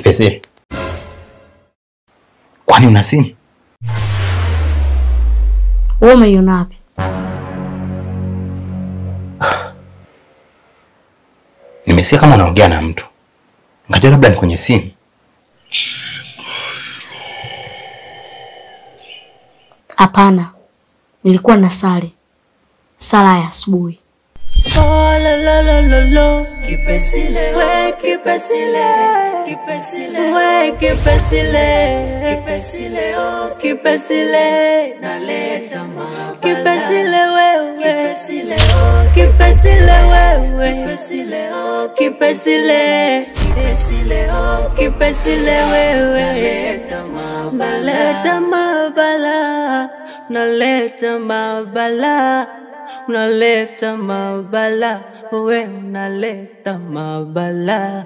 Kipese, kwani una simu? Wewe umeiona wapi? Nimesikia kama unaongea na mtu, ngajua labda ni kwenye simu. Hapana, nilikuwa na sali sala ya asubuhi. Naleta mabala, naleta mabala, unaleta mabala, we unaleta mabala.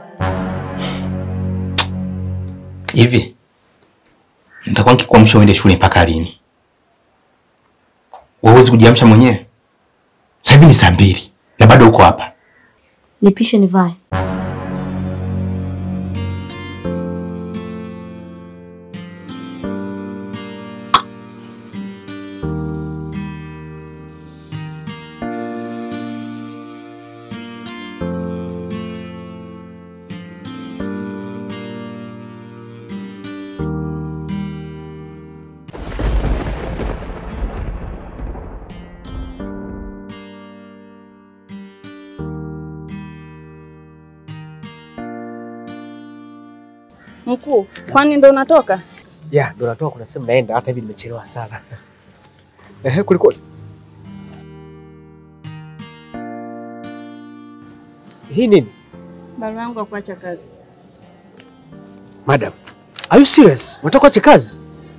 Hivi nitakuwa nikikuamsha uende shule mpaka lini? Wewe huwezi kujiamsha mwenyewe? Sasa hivi ni saa mbili na bado uko hapa. Nipishe nivae. Mkuu, kwani ndo unatoka? Ya, ndo natoka kuna sehemu naenda hata hivi nimechelewa sana. Ehe, kulikoni? Hii nini? Barua yangu ya kuacha kazi. Madam, are you serious? Unataka kuacha kazi?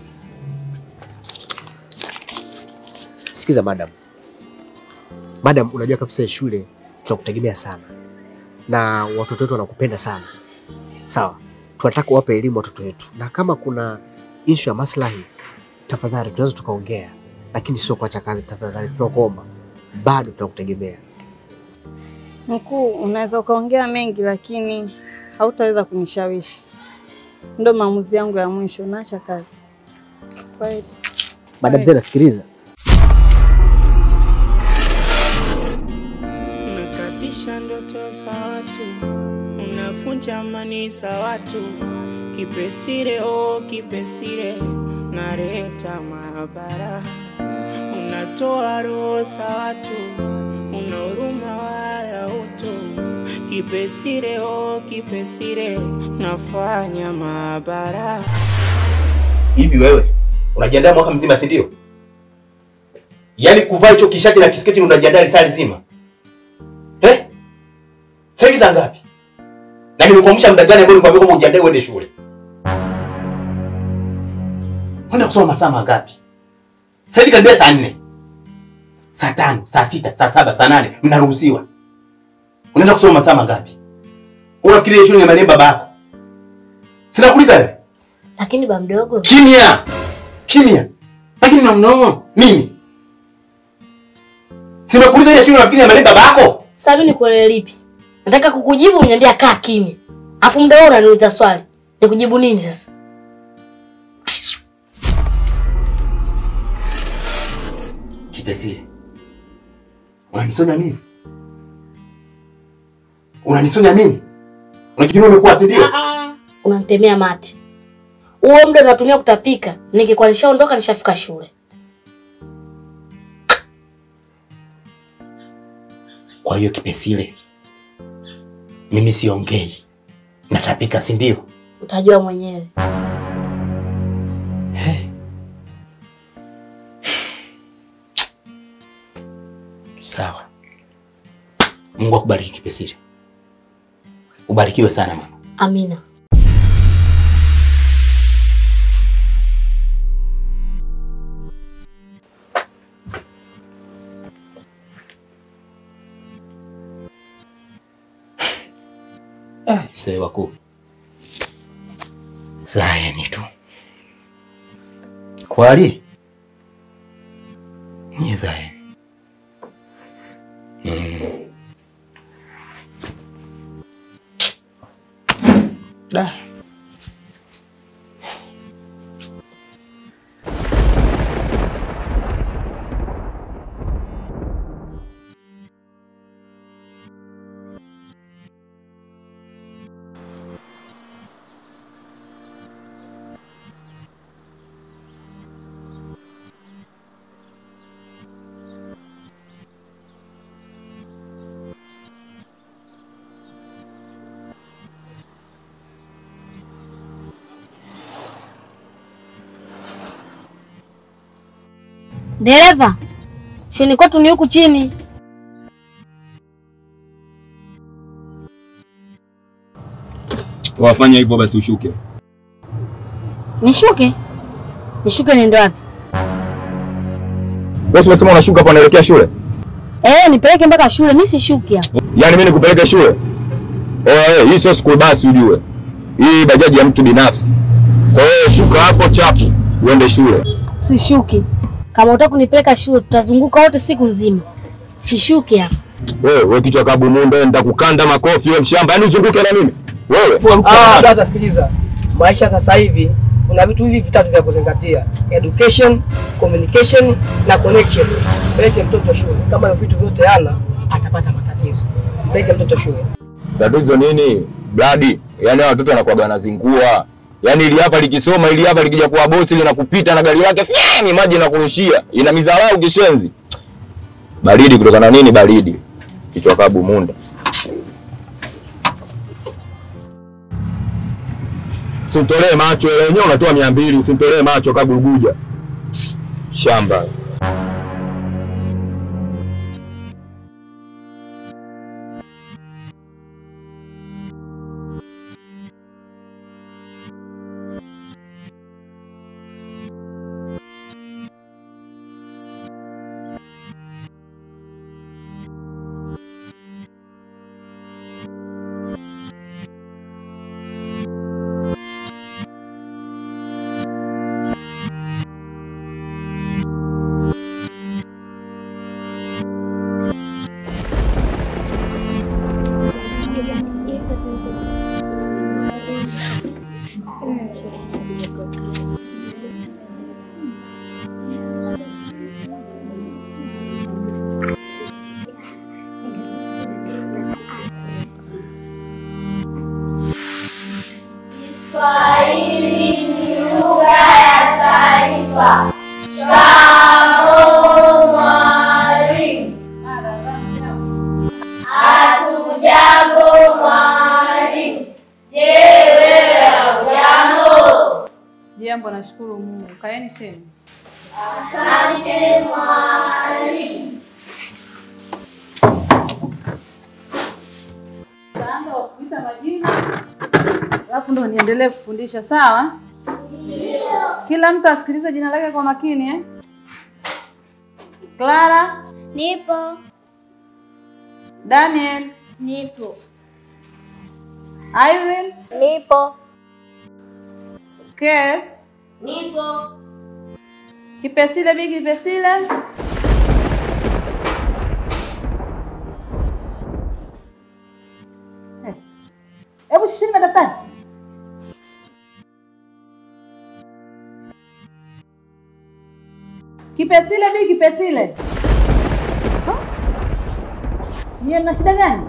Sikiza madam. Madam, unajua kabisa shule tunakutegemea sana na watoto wetu wanakupenda sana, sawa? Tunataka uwape elimu watoto wetu, na kama kuna issue ya maslahi, tafadhali tunaweza tukaongea, lakini sio kuacha kazi. Tafadhali tunakuomba, bado tunakutegemea. Mkuu, unaweza ukaongea mengi lakini hautaweza kunishawishi. Ndo maamuzi yangu ya mwisho, naacha kazi. Kwa hiyo Madam Zena, sikiliza, Unakatisha ndoto za watu, unavunja amani za watu. Kipesile oh, kipesile, naleta maabara. Unatoa roho za watu, una huruma wala utu. Kipesile oh, kipesile, nafanya maabara. Hivi wewe unajiandaa mwaka mzima, si ndio? Yaani kuvaa hicho kishati na kisketi ndio unajiandaa risali zima eh? Sasa hivi saa ngapi? Na nimekuamsha muda gani ambao nikwambia kwamba ujiandae uende shule? Unaenda kusoma masaa mangapi? Sasa hivi karibia saa nne, saa tano, saa sita, saa saba, saa nane mnaruhusiwa. Unaenda kusoma masaa mangapi? Unafikiria shule ni maneno baba yako? Sina kuuliza wewe. Lakini ba mdogo, Kimya! Kimya! Lakini na mnono mimi. Simekuuliza ile shule unafikiri ameleta baba yako? sasa mimi nikuelewe lipi? Nataka kukujibu uniambia kaa kimya. Afu muda wote unaniuliza swali. Nikujibu nini sasa? Kipesile. Unanisonya mimi? Unanisonya mimi? Unafikiri umekuwa si ndio? Ah, unanitemea mate. Huo muda unatumia kutapika. Ningekuwa nishaondoka nishafika shule. Kwa hiyo Kipesile, mimi siongei, natapika, si ndio? Utajua mwenyewe. Hey. Sawa. Mungu akubariki Kipesile. Ubarikiwe sana mama. Amina. Ah, Mzee wakuu. Zayeni tu. Kwali? Ni Zayeni. Mm. Da. Dereva, shuleni kwetu ni huku chini. Wafanya hivyo basi ushuke. Nishuke? Nishuke niende wapi? Wewe umesema unashuka hapa unaelekea shule? Eh, nipeleke mpaka shule, mimi sishuki hapa. Yaani mimi nikupeleke shule? Eh, hii sio school bus ujue. Hii bajaji ya mtu binafsi. Kwa hiyo shuka hapo chapu uende shule. Sishuki. Kama utaka kunipeleka shule, tutazunguka wote siku nzima. Sishuki hapa. Wewe wewe kichwa kabu munde nitakukanda makofi wewe mshamba. Yaani uzunguke na mimi. Wewe. Ah, brother, sikiliza. Maisha sasa hivi kuna vitu hivi vitatu vya kuzingatia: education, communication na connection. Mpeleke mtoto shule. Kama hivyo vitu vyote hana, atapata matatizo. Mpeleke mtoto shule. Tatizo nini? Bladi. Yaani hao watoto wanakuwa wanazingua. Yaani ili hapa likisoma ili hapa likija kuwa bosi linakupita na gari lake fyami maji inakurushia. Ina mizarau kishenzi. Baridi kutokana na nini baridi? Kichwa kabu munda. Usimtolee macho ile yenyewe unatoa mia mbili, usimtolee macho kabuguja. Shamba. Jambo, nashukuru Mungu. Kaeni chini. Taanza kwa kuita majina, alafu ndo niendelee kufundisha, sawa? Kila mtu asikilize jina lake kwa makini eh? Clara, Nipo, Daniel, nipo, Irene, nipo, Kev, nipo, Kipesile, Bi Kipesile, Eh, hebu shusheni madaftari. Kipesile, Bi Kipesile, Ha? nyie mna shida gani?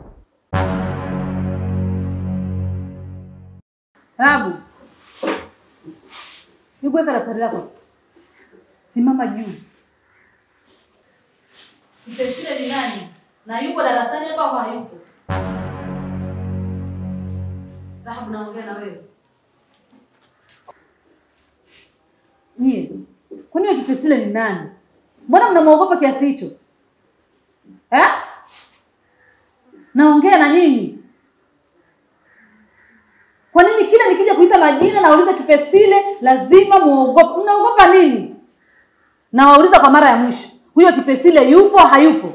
Rabu, hebu weka daftari lako, simama juu. Kipesile ni nani na yupo darasani hapa au hayupo? Rahabu, naongea na wewe. Nyie, kwani huyo Kipesile ni nani? Mbona mnamwogopa kiasi hicho eh? Naongea na nyinyi. Kwa nini kila nikija kuita majina nauliza Kipesile lazima muogope? Mnaogopa nini? Nawauliza kwa mara ya mwisho, huyo Kipesile yupo hayupo?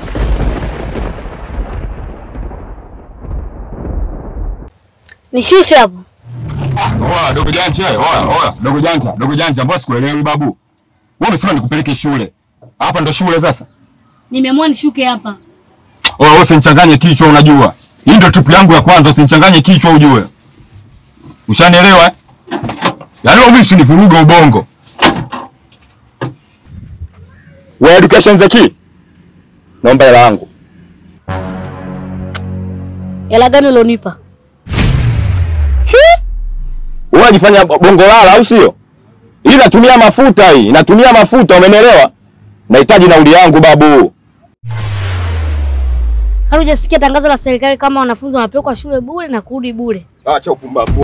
Nishushe hapo. Oa, dogo janja, oa, oa, dogo janja, dogo janja, mbona sikuelewi babu? Wewe umesema nikupeleke shule. Hapa ndo shule sasa. Nimeamua nishuke hapa. Oa, wewe usinichanganye kichwa unajua. Hii ndio trip yangu ya kwanza, usinichanganye kichwa ujue. Ushanielewa? eh? Yaani wewe usinivuruga ubongo. Wewe education zaki? Naomba hela yangu. Hela gani ulionipa? Wewe unajifanya bongo lala au sio? Hii inatumia mafuta hii, inatumia mafuta, umenielewa? Nahitaji nauli yangu babu. Hatujasikia tangazo la serikali kama wanafunzi wanapelekwa shule bure na kurudi bure. Acha upumbavu.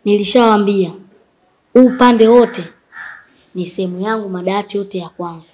Nilishawaambia huu upande wote ni sehemu yangu, madawati yote ya kwangu.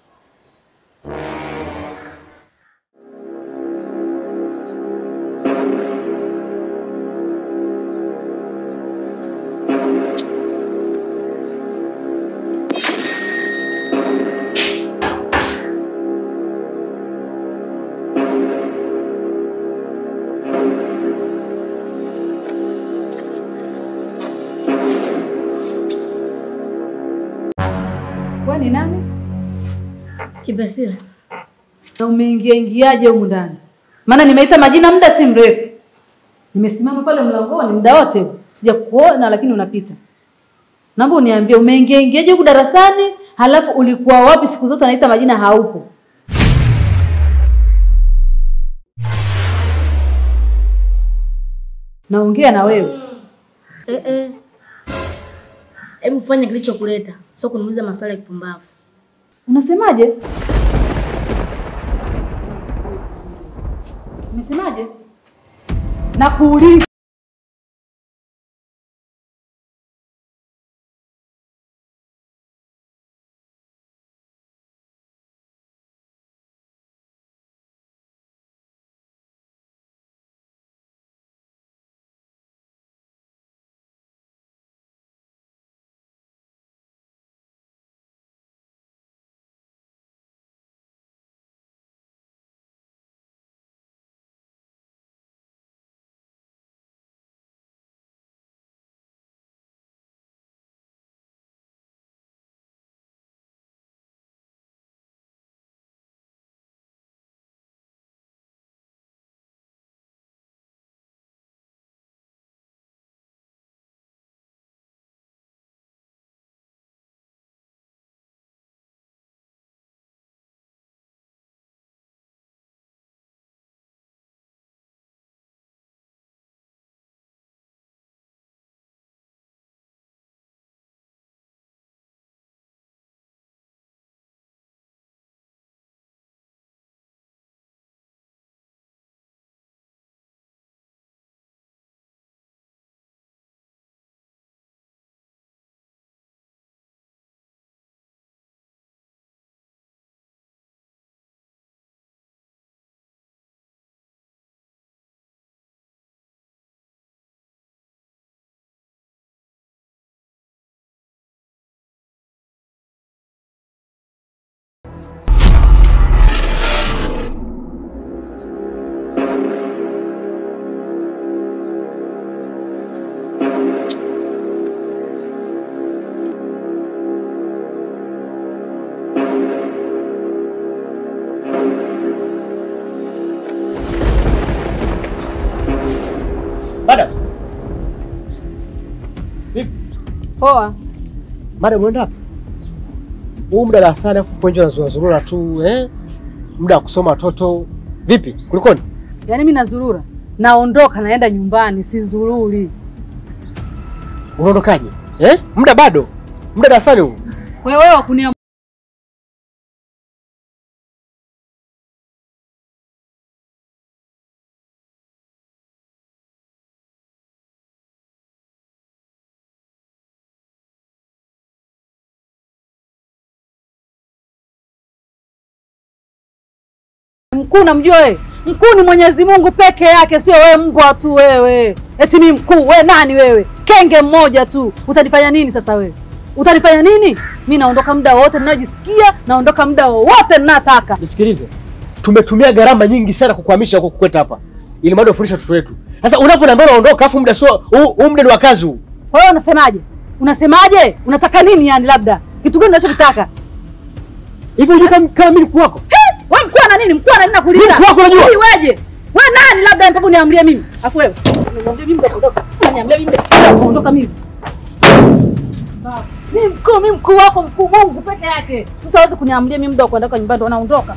Wewe ni nani? Kipesile, Na umeingia ingiaje humu ndani? Maana nimeita majina muda si mrefu. Nimesimama pale mlangoni muda wote sijakuona, lakini unapita. Naomba uniambie umeingia ingiaje huku darasani, halafu ulikuwa wapi siku zote naita majina haupo? Naongea na wewe. eh, eh. Hebu fanya kilichokuleta, sio kuniuliza maswali ya kipumbavu. Unasemaje? Umesemaje? Nakuuliza. Madam. Vipi? Poa. Madam unaenda wapi? Huu muda darasani afu upo nje unazurura tu eh? Muda wa kusoma watoto. Vipi? Kulikoni? Yaani mimi nazurura. Naondoka naenda nyumbani, sizururi. Unaondokaje? Eh? Muda bado. Muda darasani huu. Kwa hiyo wewe wakunia mkuu namjua wewe? Mkuu ni Mwenyezi Mungu peke yake, sio wewe mbwa tu wewe. Eti mimi mkuu, wewe nani wewe? Kenge mmoja tu. Utanifanya nini sasa wewe? Utanifanya nini? Mimi naondoka muda wowote ninajisikia, naondoka muda wowote ninataka. Nisikilize. Tumetumia gharama nyingi sana kukuhamisha huko kukweta hapa. Ili mradi ufundishe watoto wetu. Sasa unavyoniambia unaondoka afu muda sio huu huu muda ni wa kazi huu. Kwa hiyo unasemaje? Unasemaje? Unataka nini yani labda? Kitu gani unachokitaka? Hivi unajua kama kama mimi mkuu wako? Wewe mkuu ana nini? Mkuu ana nini nakuuliza? Mimi mkuu wako unajua? Wewe weje? Wewe nani labda mpaka uniamrie mimi? Afu wewe. Uniamrie mimi ndio kuondoka. Uniamrie mimi ndio kuondoka mimi. Mimi mkuu, mimi mkuu wako, mkuu Mungu peke yake. Mtu hawezi kuniamria mimi muda wa kuondoka nyumbani ndo anaondoka.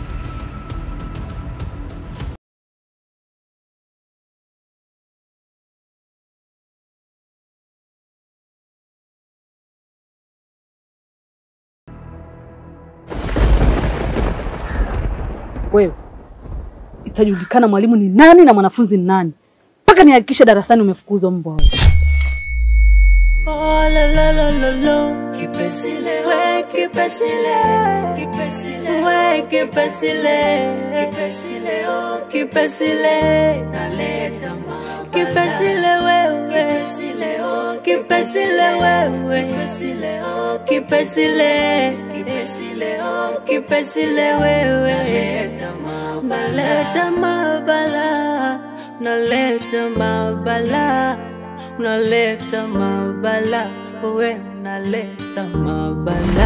Wewe itajulikana mwalimu ni nani na mwanafunzi ni nani, mpaka nihakikishe darasani umefukuzwa mbwa wewe. Oh la la la la la Kipesile we kipesile Kipesile we kipesile Kipesile oh kipesile Naleta mabala Kipesile wewe Kipesile oh kipesile wewe Kipesile oh kipesile Kipesile oh kipesile wewe Naleta mabala Naleta mabala Naleta mabala unaleta mabala, we unaleta mabala.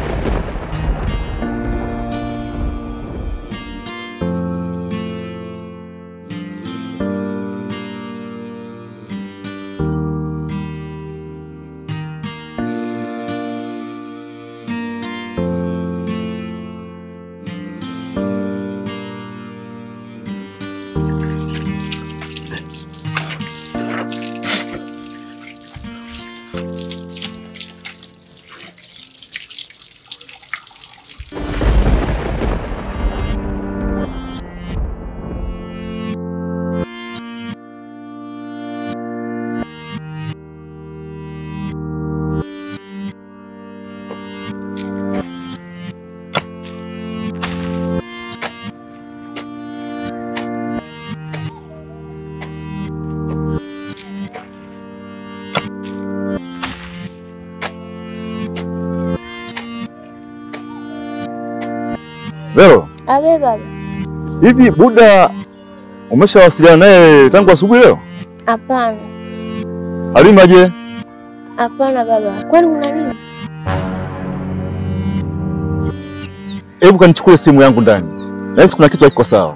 Vero, Abe baba. hivi Buda umeshawasiliana naye tangu asubuhi leo? Hapana, Halima je? hapana baba. Kwani kuna nini? Hebu kanichukue simu yangu ndani. Nahisi kuna kitu hakiko sawa.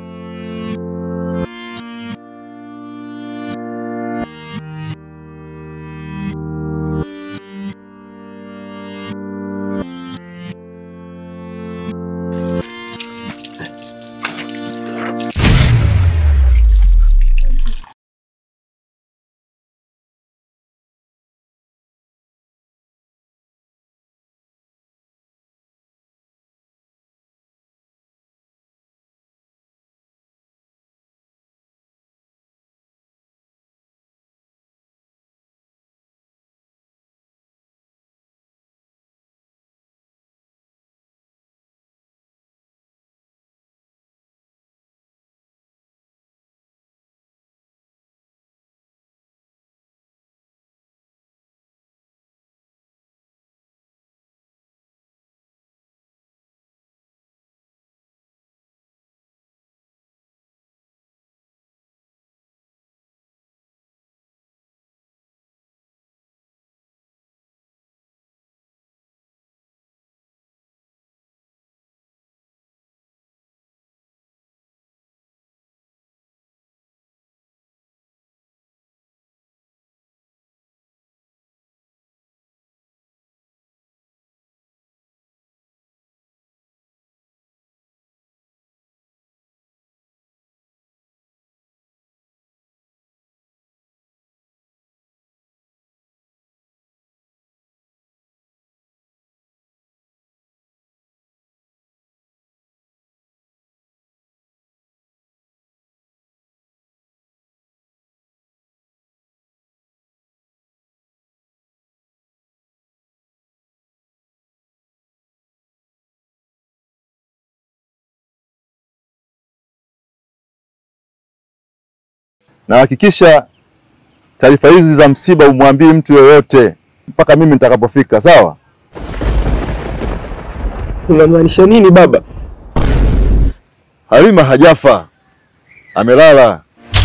Na hakikisha taarifa hizi za msiba umwambii mtu yoyote mpaka mimi nitakapofika, sawa? Unamaanisha nini baba? Halima hajafa, amelala.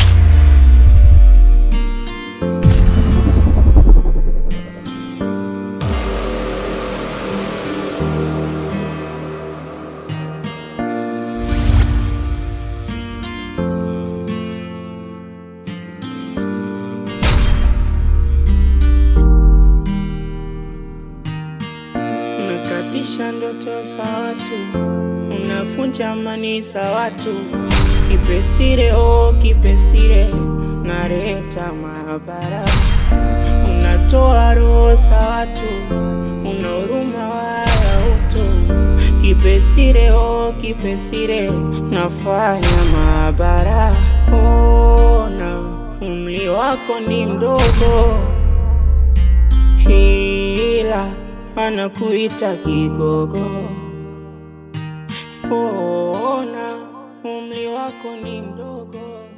unakatisha ndoto za watu, unavunja amani za watu. Kipesile oh kipesile, naleta maabara, unatoa roho za watu, una huruma wala utu. Kipesile oh kipesile, nafanya maabara, ona umri wako ni mdogo ila anakuita kigogo. Ona umri wako ni mdogo.